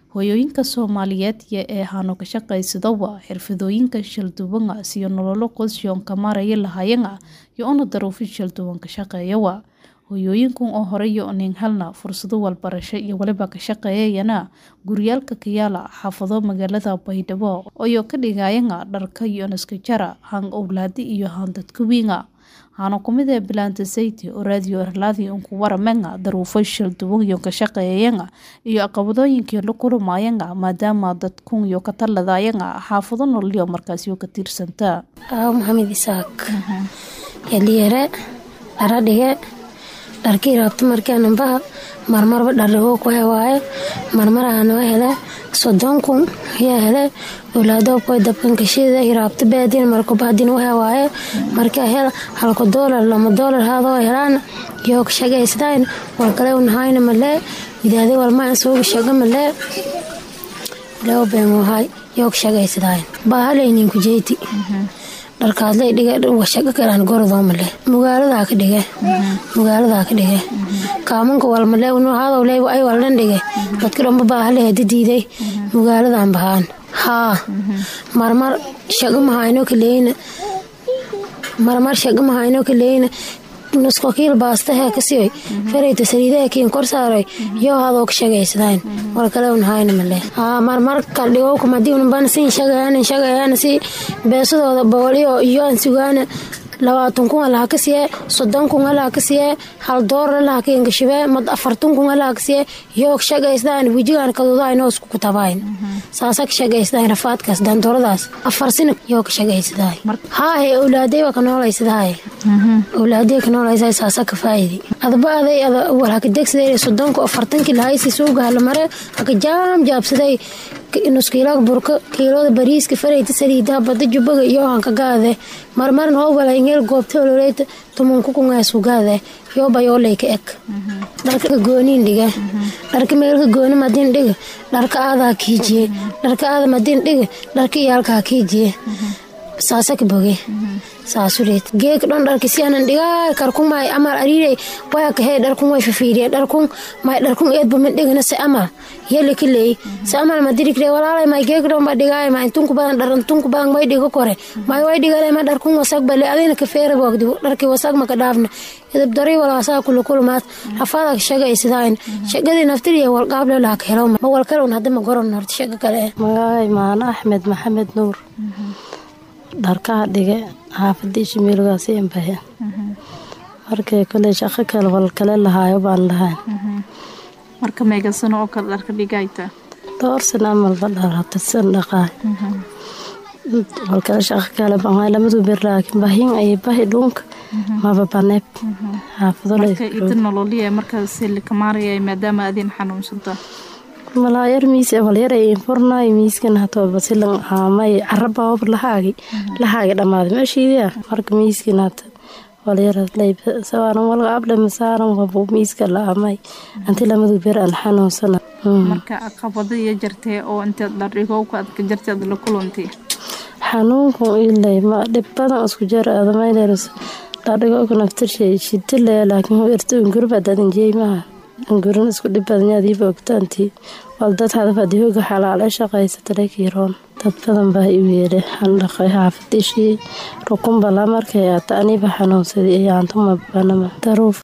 hooyooyinka soomaaliyeed ee hano ka shaqaysadaba xirfadooyinka shalduwan siyo nololo qoysyoon ka maaraya lahayana iyo una daruufin shalduwan ka shaqeeyawa hooyooyinkan oo hore iyo nin helna fursado walbarasho iyo waliba ka shaqeeyayana guryaalka kayaala xaafado magaalada baydhabo iyo ka dhigayana dharka iyo naska jara han owlaadi iyo han dadka wiinga hano kumid ee bilaanta sayti oo raadiyo erlaadi unku waramena daruufo shalduwan iyo ka shaqeeyayana iyo caqabadooyinkii la kulmayana maadaama dadkun iyo ka taladayana xaafado nololyo markaasyo ka tiirsanta aawo maxamed isaaq yaliyare dharadhige dharkii raabta markaanambaha marmarba dhardhigo ku hewaaye marmarahanoo hele soddon kun ayaa hele owlaadookoy dabkankashida hiraabta baadin markubahadin u hewaaye markaa hel halka doolar lama doolar haadoo helaan yoo ka shagaysdayn walkale unahayna malee widaade walmaa sooga shaga malee leo beenwahay yoo ka shagaysdayn baahalaynin kujeyti dharkaadlay dhiga washaga kalaan gorodoo male mugaaladaa ka dhige mugaaladaa ka dhige kaamanka walmale haadowle ay waldhan dhige dadka dhanba baahale hadi diiday mugaaladan bahaan haa marmar shaga mahayno kaleyna marmar shaga mahayno kaleyna nusko kiil baastahe kasiyoy farayta saliidaha kiin kor saaroy yoo hadoo ka shagaysadayn walkale unahayna male haa marmar kaldhigowka madii unban siin shagayaana shagayaana si beesadooda booliyo iyo aan sugaana labaatan kun alaha ka siye soddon kun alaha ka siye hal doolar alaha ka ingashibe mad afartan kun alaha ka siye yoo ka shagaysdayn wijigaan kadudayn hoos ku tabayn saasa ka shagaysdayn rafaadkaas daandooradaas afar sina yoo ka shagaysdaay haahe owlaadey waa ka noolaysdaay owlaadey ka noolaysaa saasa ka faa'idi adba aday ada wal haka degsaday soddonka afartankii lahaysi suuga halamare haka jaam jaabsaday nuskiilaga burka kiilooda bariiska farayta saliidaha bada jubaga iyo hanka gaade marmarin howbala ingeel goobta ololeyta tumunku kungaasku gaade yooba yooleyka eg dharka gooniin dhige dharka meelka gooni madin dhiga dharka aadaha kiijiye dharka aada madin dhiga dharka iyaalkaha kiijiye saasa ka boge saasureed geeka dhon dharka si anan dhigaay karkun may amal ariirey waya kahee dharkun way fafiiriye dharkun may dharkun eedba min dhigana se amal yeli ka leey se amal ma dirikre walaalay may geeka dhon ba dhigaay ma intunku badan dharantunku badan may dhigo kore may way dhigale ma dharkun wasag bale adina ka feera boogdi dharki wasag maka dhaafna idab dari walaasaa kula kulmaad rafaada ka shaga isidayn shagadii naftiriya walqaable laha ka helo ma walkale un hadda ma goron horta shaga kale magaay maano axmed maxamed nuur dharkaha dhige xaafadii shimiilgaasi inbahe markay koley shaqo kale walkale lahaayo baan lahayn marka meegasano oo kale dharka dhigayta dhowr sana amalba dharatasan dhaqaay walkale shaqo kale bangaay lamadu bir laakiin bahin ay bahi dhunka maba baneeb xaafado ida nololiya markaas likamaaraya maadaama adin xanuunsanta malaayar miis walyara furnay miiskan hatooba silan aamay caraba hob lahaagi lahaagi dhammaaday meeshiidia marka miiskan hata walyara sawaaran walga able masaaran wabu miiska la aamay anti lamadu ber aan xanuunsana marka caqabado iyo jartee oo inteed dhardhigowka adka jarteed la kulantay xanuunku ilay ma dhib badan isku jar adamayleers dhardhigowka naftirshay shidile laakiin irta ungurbaadadan jeeymaha angurin isku dhib badanyadiiba ogtaantii wal dad hadafadii hoga xalaale shaqaysatalekiiroon dad badan baa i weele handhaqay xaafadishii rukunbala markay aata aniba xanuunsaday ayaantuma banama daruuf